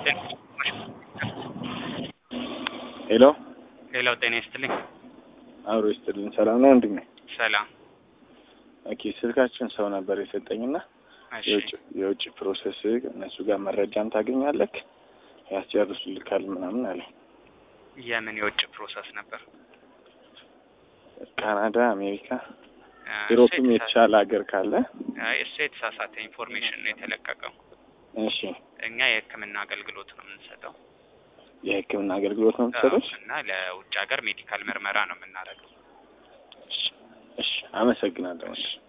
ሄሎ ሌላው ጤና ይስጥልኝ። አብሮ ይስጥልኝ። ሰላም ነው ወንድሜ? ሰላም። ኦኬ ስልካችን ሰው ነበር የሰጠኝና እሺ የውጭ የውጭ ፕሮሰስ እነሱ ጋር መረጃም ታገኛለክ ያስጨርሱልካል ምናምን አለ። የምን የውጭ ፕሮሰስ ነበር? ካናዳ፣ አሜሪካ፣ እ፣ ዩሮፕም እሱ የተሻለ ሀገር ካለ አይ፣ እሱ የተሳሳተ ኢንፎርሜሽን ነው የተለቀቀው። እሺ እኛ የሕክምና አገልግሎት ነው የምንሰጠው የሕክምና አገልግሎት ነው የምትሰጡት? እና ለውጭ ሀገር ሜዲካል ምርመራ ነው የምናደርገው። እሺ እሺ፣ አመሰግናለሁ። እሺ